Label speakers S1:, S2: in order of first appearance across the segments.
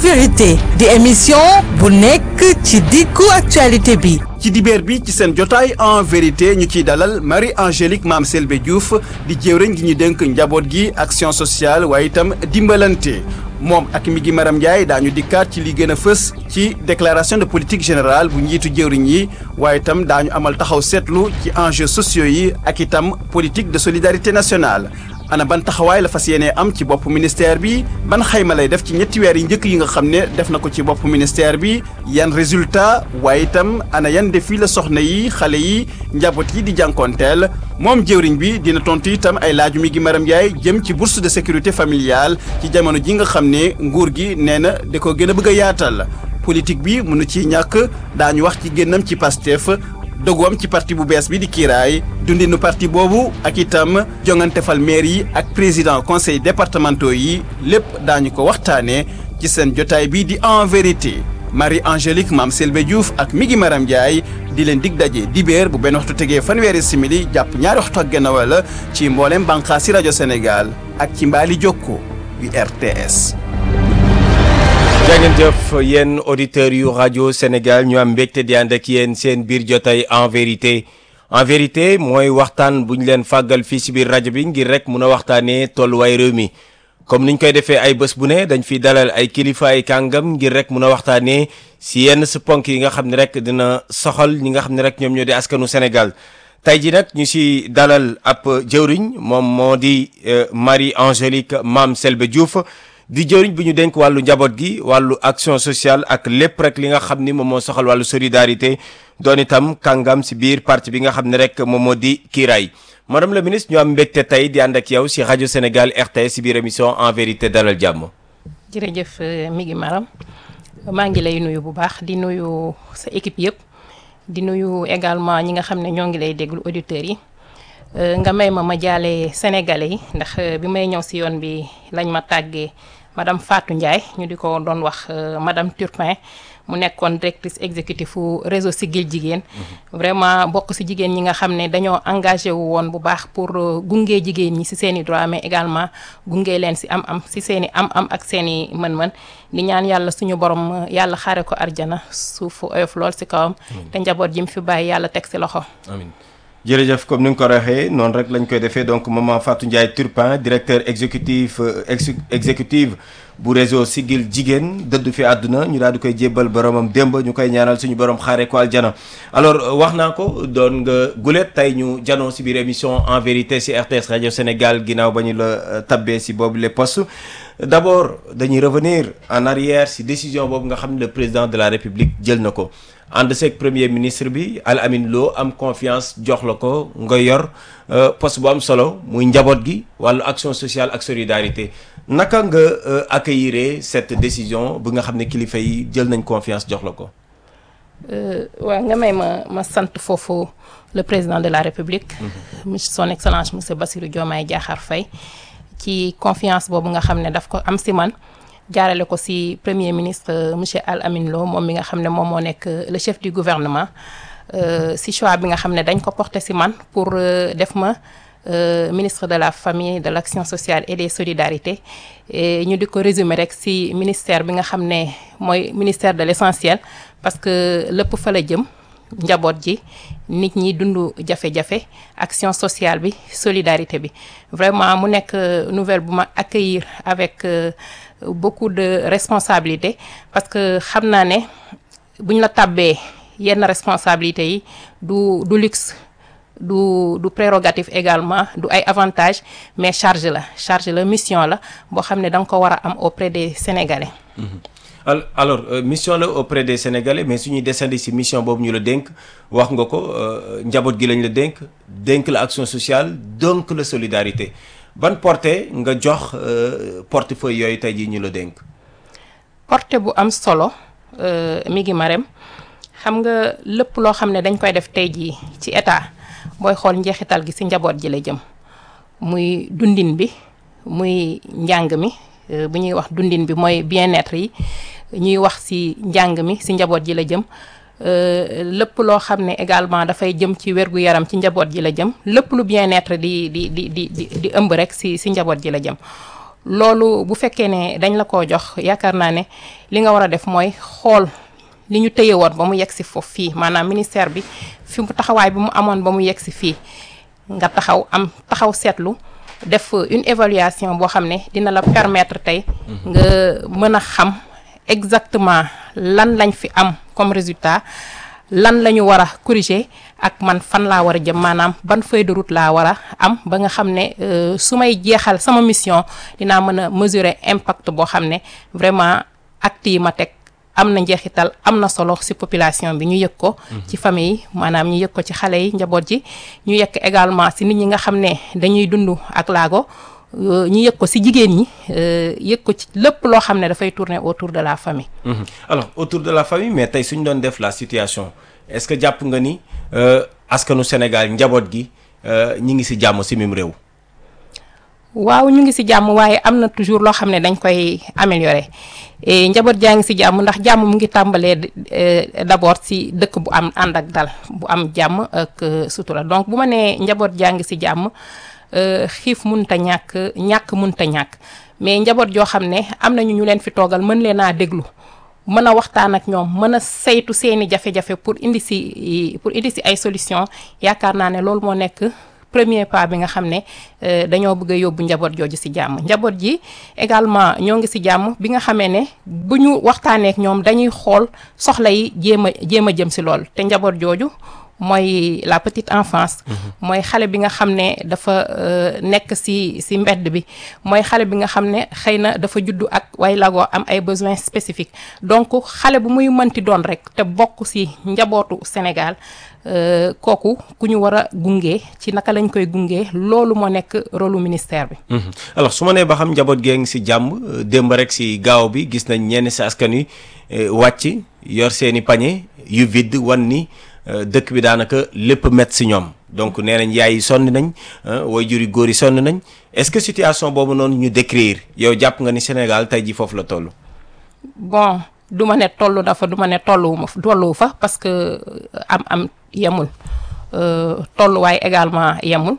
S1: vérité di émission bu nekk ci diggu actualité bi
S2: ci dibeer bi ci seen jotaay en vérité ñu ciy dalal Marie Angélique Mame Selbé Diouf di jëwriñ gi ñu dénk njaboot gi action sociale waaye itam dimbalante moom ak mi gi Maram Ndiaye daañu dikkaat ci li gën a fës ci déclaration de politique générale bu njiitu jëwriñ yi waaye itam daañu amal taxaw seetlu ci enjeux sociaux yi ak itam politique de solidarité nationale ana ban taxawaay la fas yéenee am ci bopp ministère bi ban xayma lay def ci ñetti weer yi njëkk yi nga xam ne def na ko ci bopp ministère bi yan résultat waaye itam ana yan défi la soxna yi xale yi njaboot yi di jànkoonteel moom jëwriñ bi dina tontu itam ay laaju mi gi Maram Ndiaye jëm ci bourse de sécurité familiale ci jamono ji nga xam ne nguur gi nee na da ko gën a bëgg a yaatal politique bi mënu ciy ñàkk daañu wax ci génnam ci Pastef dogoom ci parti bu bees bi di kiiraay dundinu parti boobu ak itam jongante fal maire yi ak président conseil départementaux yi lépp daañu ko waxtaanee ci seen jotaay bi di en vérité Marie Angélique Mame Selbé Diouf ak Migi Maram Ndiaye di leen dig daje dibéer bu benn waxtu tegee fanweeri simili jàpp ñaari waxtu ak genn wala ci mboolem bànqaas si rajo Sénégal ak ci mbaali jokko yu RTS.
S3: jangeen jëf yéen auditeurs yu rajo Sénégal ñu am mbégte di ànd ak yéen seen biir jotay en vérité en vérité mooy waxtaan bu ñu leen fàggal fii si biir rajo bi ngir rek mun a waxtaanee tolluwaay réew mi comme niñ koy defee ay bés bu ne dañ fiy dalal ay kilifa ay kàngam ngir rek mun a waxtaanee si yenn si ponk yi nga xam ne rek dina soxal ñi nga xam ne rek ñoom ñoo di askanu Sénégal tey ji nag ñu si dalal ab jëwriñ moom moo di Marie Angélique Mame Selbé Diouf di jëriñ bi ñu dénk wàllu njaboot gi wàllu action sociale ak lépp rek li nga xam ni moom moo soxal wàllu solidarité doon itam kàngam si biir parti bi nga xam ne rek moom moo di kiiraay madame la ministre ñu am mbégte tey di ànd ak yow si rajo Sénégal RTS si biir émission en vérité dalal jàmm.
S4: jërëjëf mi ngi maram maa ngi lay nuyu bu baax di nuyu sa équipe yëpp di nuyu également ñi nga xam ne ñoo ngi lay déglu auditeurs yi. nga may ma ma jaale sénégalais yi ndax bi may ñëw si yoon bi lañ ma tàggee madame Fatou Ndiaye ñu di ko doon wax madame Turpin mu nekkoon directrice exécutive fu réseau Siggil Jigéen vraiment bokk si jigéen ñi nga xam ne dañoo engagé wu woon bu baax pour gunge jigéen ñi si seen i droit mais également gunge leen si am-am si seen i am-am ak seen i mën-mën di ñaan yàlla suñu borom yàlla xaare ko arjana suufu oyof lool si kawam te njaboot ji mu fi bàyyi yàlla teg si loxo
S3: amiin jërëjëf comme ni nga ko waxee noonu rek lañ koy defee donc maman Fatou Ndiaye Turpin directeur exécutif exécutive bu réseau Siggil Jigéen dëdd fi àdduna ñu daal di koy jébbal boromam démb ñu koy ñaanal suñu borom xaare ko aljana alors wax naa ko doon nga gulet tey ñu janoo si biir émission en vérité si RTS rajo Sénégal ginnaaw ba ñu la tabbee si boobu les postes d' abord dañuy revenir en arrière si décision boobu nga xam ne le président de la république jël na ko ànd seeg premier ministre bi Al Amin Lo am confiance jox la ko nga yor poste bu am solo muy njaboot gi wàllu action sociale ak solidarité naka nga accueillir cette décision bu nga xam ne kilifa yi jël nañ confiance jox la ko.
S4: waaw nga may ma ma sant foofu le président de la république. monsieur son excellence monsieur Bassirou Diomaye Diakhar Faye ci confiance boobu nga xam ne daf ko am si man. jaarale ko ci premier ministre monsieur Al Amin Lo moom mi nga xam ne moom moo nekk le chef du gouvernement ci choix bi nga xam ne dañ ko porté ci man pour def ma ministre de la famille de l'action sociale et des solidarités et ñu di ko résumer rek ci ministère bi nga xam ne mooy ministère de l'essentiel parce que lépp fa la jëm njaboot ji nit ñi dund jafe-jafe action sociale bi solidarité bi vraiment mu nekk nouvelle bu ma accueillir avec beaucoup de responsabilité parce que xam naa ne buñ la tàbbee yenn responsabilités yi du du luxe du du prérogative également du ay avantages mais charge la charge la mission la boo xam ne da nga ko war a am auprès des Sénégalais.
S3: alors mission la auprès des Sénégalais mais suñuy descendi ci mission boobu ñu la dénk wax nga ko njaboot gi lañ la dénk dénk la action sociale donc la solidarité. ban portée nga jox portefeuille yooyu tey jii ñu la dénk.
S4: portée bu am solo mi ngi marem xam nga lépp loo xam ne dañ koy def tey jii ci état booy xool njeexital gi ci njaboot ji la jëm muy dundin bi muy njàng mi bu ñuy wax dundin bi mooy bien-être yi ñuy wax ci njàng mi ci njaboot ji la jëm. lépp loo xam ne également dafay jëm ci wérgu yaram ci njaboot ji la jëm lépp lu bien-être di di di di di ëmb rek si si njaboot ji la jëm loolu bu fekkee ne dañ la ko jox yaakaar naa ne li nga war a def mooy xool li ñu téye woon ba mu yegg si foofu fii maanaam ministère bi fi mu taxawaay bi mu amoon ba mu yegg si fii nga taxaw am taxaw seetlu def une évaluation boo xam ne dina la permettre tey nga mën a xam exactement lan lañ fi am comme résultat lan la ñu war a corriger ak man fan laa war a jëm maanaam ban feuille de route laa war a am ba nga xam ne su may jeexal sama mission dinaa mën a mesurer impact boo xam ne vraiment acte yi ma teg am na njeexital am na solo ci population bi ñu yëg ko ci famille yi maanaam ñu yëg ko ci xale yi njaboot ji ñu yëg également ci nit ñi nga xam ne dañuy dund ak laago ñu yëg ko ci jigéen ñi yëg ko ci lépp loo xam ne dafay tourner autour de la famille
S3: alors autour de la famille mais tey suñ doon def la situation est-ce que jàpp nga ni askanu Sénégal njaboot gi ñi ngi ci jàmm ci mim réew
S4: waaw ñu ngi ci jàmm waaye am na toujours loo xam ne dañ koy améliorer njaboot jaa ngi ci jàmm ndax jàmm mu ngi tàmbalee d'abord ci dëkk bu am ànd ak dal bu am jàmm ak sutura donc bu ma nee njaboot jaa ngi ci jàmm xiif munta ñàkk ñàkk munta ñàkk mais njaboot joo xam ne am nañu ñu leen fi toogal mën leen a déglu mën a waxtaan ak ñoom mën a saytu seeni jafe-jafe pour indi ci pour indi ci ay solution yaakaar naa ne loolu moo nekk premier pas bi nga xam ne dañoo bëgg a yóbbu njaboot jooju ci jàmm njaboot ji également ñoo ngi ci jàmm bi nga xamee ne bu ñu waxtaanee ak ñoom dañuy xool soxla yi jéem a jéem a jëm ci lool te njaboot jooju mooy la petite enfance. mooy xale bi nga xam ne dafa nekk ci ci mbedd bi mooy xale bi nga xam ne xëy na dafa juddu ak way lagoo am ay besoins spécifiques donc xale bu muy mënti doon rek te bokk ci njabootu Sénégal. kooku ku ñu war a gunge ci naka lañ koy gunge loolu moo nekk rôlu ministère bi.
S3: alors su ma nee ba xam njaboot gee ngi ci jàmm démb rek ci gaaw bi gis nañ ñenn ci askan wi wàcc yor seeni pañe yu vide wan ni dëkk bi daanaka lépp met ci ñoom donc nee nañ yaay yi sonn nañ waajur yu góor yi sonn nañ est-ce que situation boobu noonu ñu décrire yow jàpp nga ni Sénégal tey ji foofu la toll.
S4: bon du ma ne toll dafa du ma ne tolluwuma tolluwu fa parce que am am. yemul tolluwaay également yemul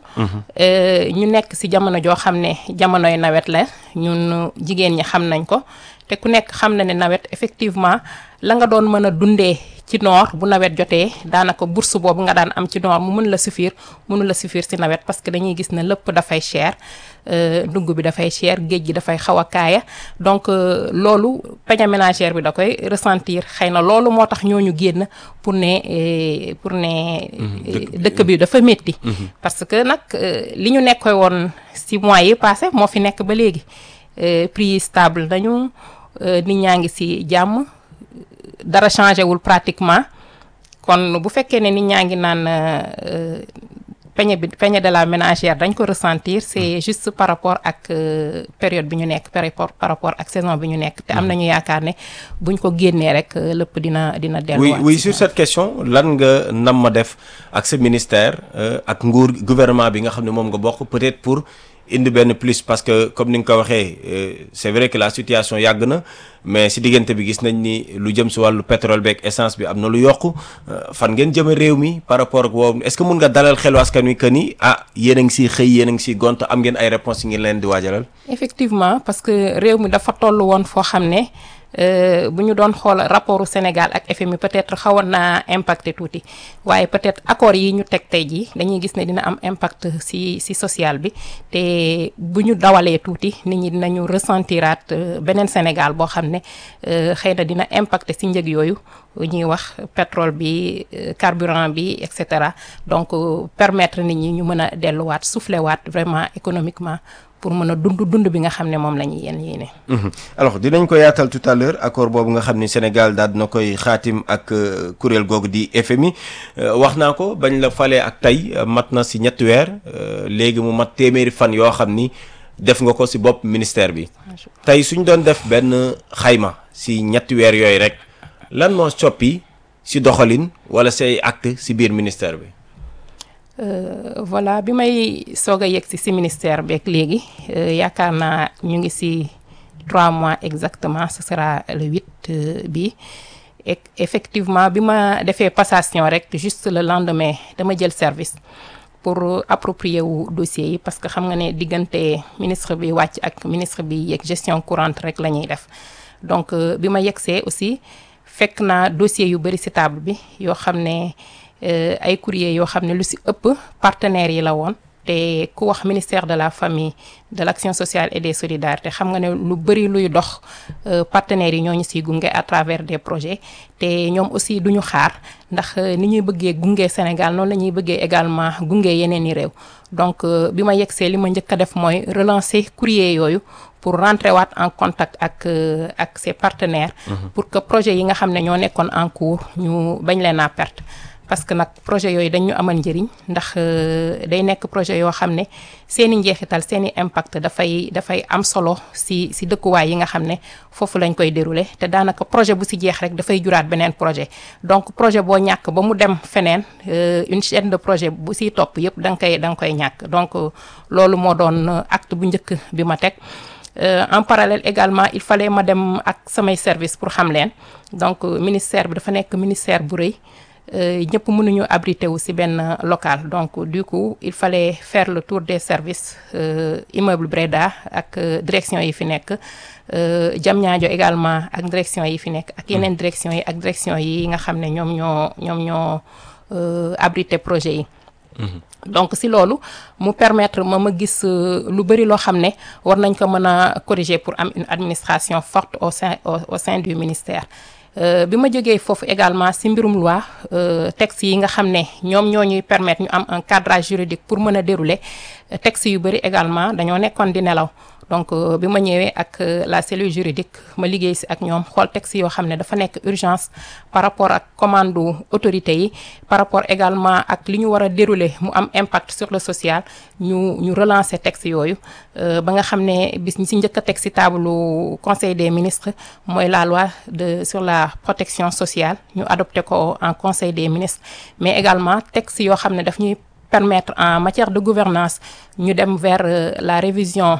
S4: ñu nekk ci jamono joo xam ne jamonoy nawet la ñun jigéen ñi xam nañ ko te ku nekk xam na ne nawet effectivement la nga doon mën a dundee ci noor bu nawet jotee daanaka bourse boobu nga daan am ci noor mu mën la suffire mënu la suffire ci nawet parce que dañuy gis ne lépp dafay cher dugg bi dafay cher géej gi dafay xaw a kaaya donc loolu peña ménagère bi da koy ressentir xëy na loolu moo tax ñooñu génn pour ne pour ne dëkk bi dafa métti parce que nag li ñu nekkoy woon ci mois yi passé moo fi nekk ba léegi prix yi stable nañu nit ñaa ngi ci jàmm dara changé wul pratiquement kon bu fekkee ne nit ñaa ngi naan peñe bi peñe de la ménagère dañ ko ressentir c'est juste par rapport ak période bi ñu nekk par rapport par rapport ak saison bi ñu nekk te am nañu yaakaar ne buñ ko génnee rek lépp dina dina delluwaat
S3: oui oui sur cette question lan nga nam ma def ak sa ministère ak nguur gouvernement bi nga xam ne moom nga bokk peut-être pour indi benn plus parce que comme ni nga ko waxee c'est vrai que la situation yàgg na mais si diggante bi gis nañ ni lu jëm si wàllu pétrole beeg essence bi am na lu yokku fan ngeen jëme réew mi par rapport ak woowu est-ce que mun nga dalal xelu askan wi que ni ah yéen a ngi siy xëy yéen a ngi siy gont am ngeen ay réponses yi ngeen leen di waajalal.
S4: effectivement parce que réew mi dafa toll woon foo xam ne bu ñu doon xool rapportu Sénégal ak FMI peut-être xawoon naa impacté tuuti waaye peut-être accords yi ñu teg tey jii dañuy gis ne dina am impact ci ci social bi te bu ñu dawalee tuuti nit ñi dinañu ressentiraat beneen Sénégal boo xam ne xëy na dina impacté ci njëg yooyu ñuy wax pétrole bi carburant bi et cetera donc permettre nit ñi ñu mën a delluwaat souffler waat vraiment économiquement. pour mën a dund dund bi nga xam ne moom la ñuy yéen yéene.
S3: alors dinañ ko yaatal tout à l'heure accord boobu nga xam ni Sénégal daal dina koy xaatim ak kuréel googu di FMI wax naa ko bañ la falee ak tey mat na si ñetti weer léegi mu mat téeméeri fan yoo xam ni def nga ko si bopp ministère bi. tey suñ doon def benn xayma si ñetti weer yooyu rek lan moo soppi si doxalin wala say acte si biir ministère bi.
S4: Euh, voilà bi may soog a yegg si si ministère beeg léegi yaakaar naa ñu ngi si trois mois exactement ce sera le huit euh, bi et effectivement bi ma defee passation rek juste le lendemain dama jël service pour approprier wu dossiers yi parce que xam nga ne diggante ministre bi wàcc ak ministre bi yeeg gestion courante rek la ñuy def donc bi ma yegsee aussi fekk naa dossier yu bëri ci table bi yoo xam ne ay courrier yoo xam ne lu ci ëpp partenaires yi la woon te ku wax ministère de la famille de l'action sociale et des solidarités xam nga ne lu bëri luy dox partenaires yi ñoo ñu siy gunge à travers des projets te ñoom aussi duñu xaar ndax ni ñuy bëggee gunge Sénégal noonu la ñuy bëggee également gunge yeneen i réew donc bi ma yegsee li ma njëkk a def mooy relancer courrier yooyu pour rentrer waat en contact ak ak ses partenaires. pour que projet yi nga xam ne ñoo nekkoon en cours ñu bañ leen a perte. parce que nag projet yooyu dañ ñu amal njëriñ ndax day nekk projet yoo xam ne seeni njeexital seeni impact dafay dafay am solo si si dëkkuwaay yi nga xam ne foofu lañ koy dérouler te daanaka projet bu si jeex rek dafay juraat beneen projet donc projet boo ñàkk ba mu dem feneen une chaîne de projet bu siy topp yëpp da nga koy da nga koy ñàkk donc loolu moo doon acte bu njëkk bi ma teg en parallèle également il fallait ma dem ak samay service pour xam leen donc ministère bi dafa nekk ministère bu rëy ñëpp mënuñu abrité wu ci benn local donc du coup il fallait faire le tour des services immeuble Breda ak direction yi fi nekk Diamniadio également ak direction yi fi nekk ak yeneen direction yi ak direction yi nga xam ne ñoom ñoo ñoom ñoo abrité projet yi donc ci loolu mu permettre ma ma gis lu bari loo xam ne war nañ ko mën a corriger pour am une administration forte au sein au sein du ministère bi ma jógee foofu également ci mbirum loi texte yi nga xam ne ñoom ñoo ñuy permettre ñu am un cadrage juridique pour mën a dérouler texte yu bari également dañoo nekkoon di nelaw donc bi ma ñëwee ak la cellule juridique ma liggéey ci ak ñoom xool texte yoo xam ne dafa nekk urgence par rapport ak commande autorité yi par rapport également ak li ñu war a dérouler mu am impact sur le social ñu ñu relancer texte yooyu ba nga xam ne bis ñi ci njëkk a teg ci table conseil des ministres mooy la loi de sur la protection sociale ñu adopté ko en conseil des ministres mais également texte yoo xam ne daf ñuy permettre en matière de gouvernance ñu dem vers la révision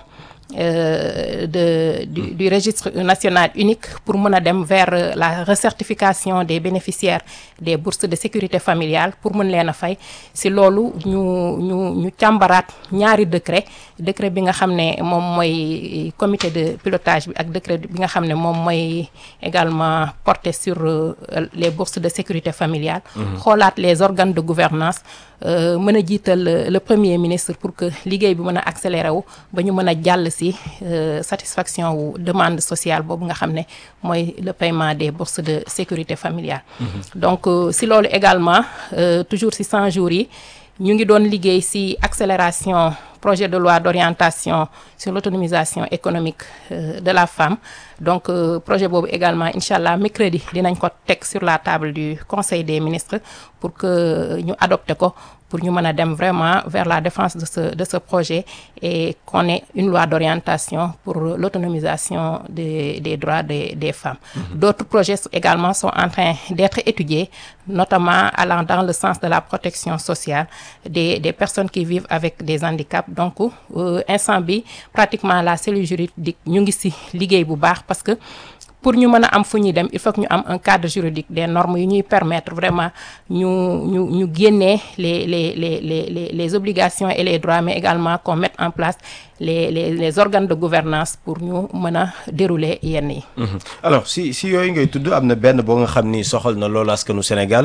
S4: Euh, de du, du registre national unique pour mën a dem vers la recertification des bénéficiaires des bourses de sécurité familiale pour mën leen a fay si loolu ñu ñu ñu càmbaraat ñaari décret décret bi nga xam ne moom mooy comité de pilotage bi ak décret bi nga xam ne moom mooy également porté sur euh, les bourses de sécurité familiale xoolaat les organes de gouvernance mën a jiital le premier ministre pour que liggéey bi mën a accéléré wu ba ñu mën a jàll si satisfaction wu demande sociale boobu nga xam ne mooy le paiement des bourses de sécurité familiale donc si loolu également toujours si 100 jours yi ñu ngi doon liggéey si accélération projet de loi d'orientation sur l'autonomisation économique de la femme donc projet boobu également incha allah mercredi dinañ ko teg sur la table du conseil des ministres pour que ñu adopté ko pour ñu mën a dem vraiment vers la défense de ce de ce projet et qu'on ait une loi d'orientation pour l'autonomisation des des droits des des femmes. D'autres projets également sont en train d'être étudiés, notamment allant dans le sens de la protection sociale des des personnes qui vivent avec des handicaps. Donc instant bi pratiquement la cellule juridique ñu ngi ci liggéey bu baax parce que pour ñu mën a am fu ñuy dem il faut que ñu am un cadre juridique des normes yu ñuy permettre vraiment ñu ñu ñu génnee les les les les les obligations et les droits mais également qu'on mette en place les les les organes de gouvernance pour ñu mën a dérouler yenn yi.
S3: alors si si yooyu ngay tudd am na benn boo nga xam ni soxal na loolu askanu Sénégal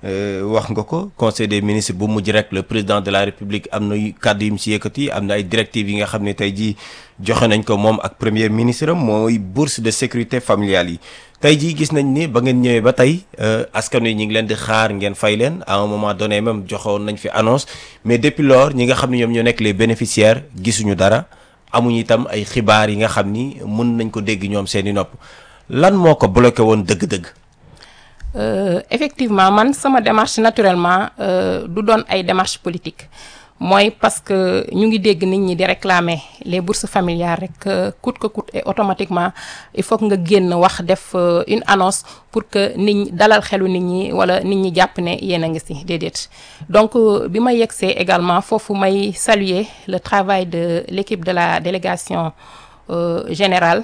S3: wax nga ko conseil des ministres bu mujj rek le président de la république am na kàddu yu mu si yëkkati am na ay directives yi nga xam ne tey jii joxe nañ ko moom ak premier ministre am mooy bourse de sécurité familiale yi. tey jii gis nañ ni ba ngeen ñëwee ba tey askan wi ñu ngi leen di xaar ngeen fay leen à un moment donné même joxoon nañ fi annonce mais depuis lors ñi nga xam ne ñoom ñoo nekk les bénéficiaires gisuñu dara amuñu itam ay xibaar yi nga xam ni mën nañ ko dégg ñoom seeni nopp lan moo ko bloqué woon dëgg-dëgg.
S4: Euh, effectivement man sama démarche naturellement du doon ay démarche politique mooy parce que ñu ngi dégg nit ñi di réclamer les bourses familiales rek coûte que coûte et automatiquement il faut que nga génn wax def une annonce pour que nit ñi dalal xelu nit ñi wala nit ñi jàpp ne yéen a ngi ci déedéet donc bi ma yegsee également foofu may saluer le travail de l'équipe de la délégation euh, générale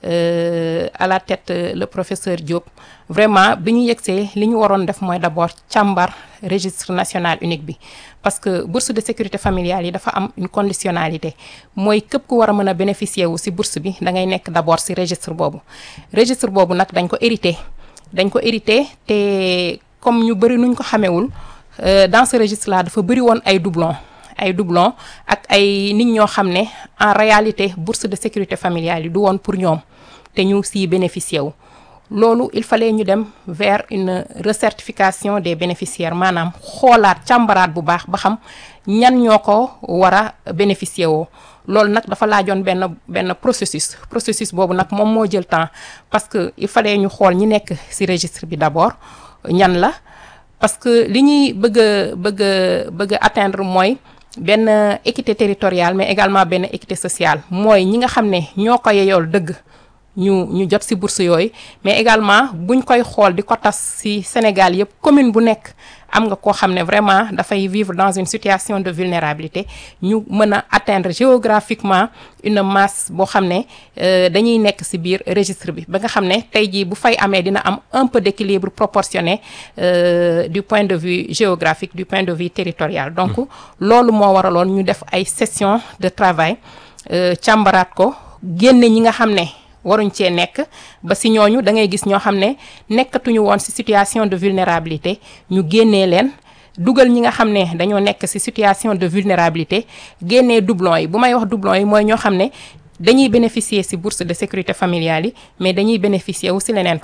S4: euh, à la tête euh, le professeur Diop vraiment bi ñu yegsee li ñu waroon def mooy d'abord càmbar registre national unique bi parce que bourse de sécurité familiale yi dafa am une conditionnalité mooy képp ku war a mën a bénéficier wu ci bourse bi da ngay nekk d'abord ci registre boobu registre boobu nag dañ ko hérité dañ ko hérité te comme ñu bëri nuñ ko xamewul euh, dans ce registre là dafa bëri woon ay doublons ay doublons ak ay nit ñoo xam ne en réalité bourse de sécurité familiale yi du woon pour ñoom te ñu siy bénéficier wu loolu il fallait ñu dem vers une recertification des bénéficiaires maanaam xoolaat càmbaraat bu baax ba xam ñan ñoo ko war a bénéficier woo loolu nag dafa laajoon benn benn processus processus boobu nag moom moo jël temps parce que il fallait ñu xool ñi nekk ci registre bi d'abord ñan la parce que li ñuy bëgg a bëgg a bëgg a atteindre mooy benn équité territoriale mais également benn équité sociale mooy ñi nga xam ne ñoo ko yeyool dëgg ñu ñu jot ci bourse yooyu mais également buñ koy xool di ko tas ci Sénégal yépp commune bu nekk am nga koo xam ne vraiment dafay vivre dans une situation de vulnérabilité ñu mën a atteindre géographiquement une masse boo xam ne euh, dañuy nekk ci biir registre bi ba nga xam ne tey jii bu fay amee dina am un peu d'équilibre proportionné euh, du point de vue géographique du point de vue territorial donc loolu moo waraloon ñu def ay sessions de travail euh, càmbaraat ko génne ñi nga xam ne waruñ cee nekk ba ci ñooñu da ngay gis ñoo xam ne nekkatuñu woon ci situation de vulnérabilité ñu génnee leen dugal ñi nga xam ne dañoo nekk ci situation de vulnérabilité génnee doublons yi bu may wax doublons yi mooy ñoo xam ne dañuy bénéficier ci bourse de sécurité familiale yi mais dañuy bénéficier wu ci leneen